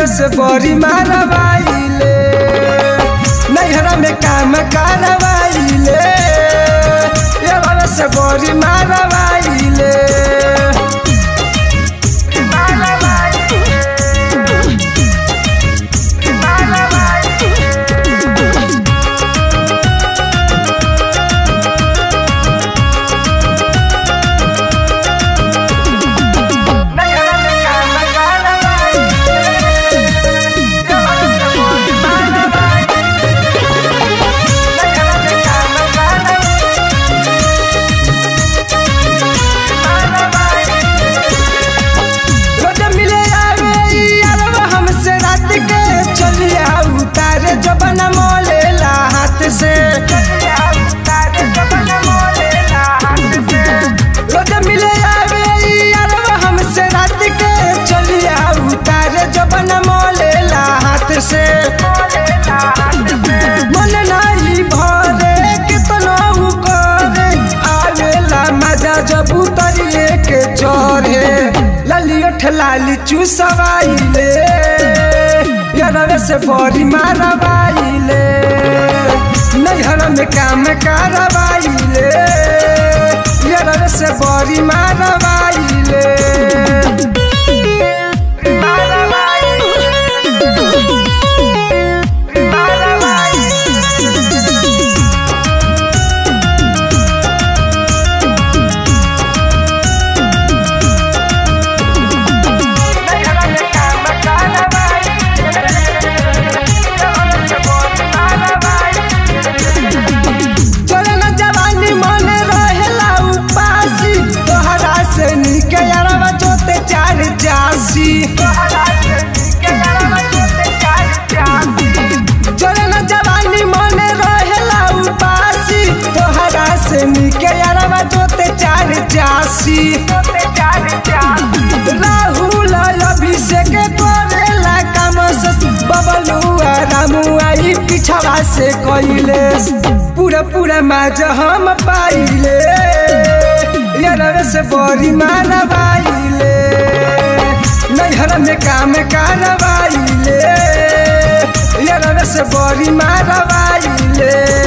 से बड़ी मारवाइले नैहरा में काम करवाइले यार से बड़ी मारवाइले रोज मिले आवे ई अरवा हमसे रात के चलिया उतारे जबन मोलेला हाथ से रोज मिले आवे ई अरवा हमसे रात के चलिया उतारे जबन मोलेला हाथ से मन नाही भरे कितना उ करे आवेला मजा जब उतरिए के चढ़े ललियो ठलाली चूसवाइले यारवे से बड़ी मारवाइले नैहर में काम करवाइले यारवे से बड़ी मारवाइले चले न जवानी मन रहेला उपासी तोहरा से निके यारवा जोते चार जासी चले न जवानी मन रहेला उपासी तोहरा से निके यारवा जोते चार जासी राहुल अभिषेक करेला काम से बबलुआ रामुआ ई पिछवा से कइले पूरा पूरा माज हम पाइले यार से बड़ी मारवाइले नैहर में काम करवाइले यार से बड़ी मारवाइले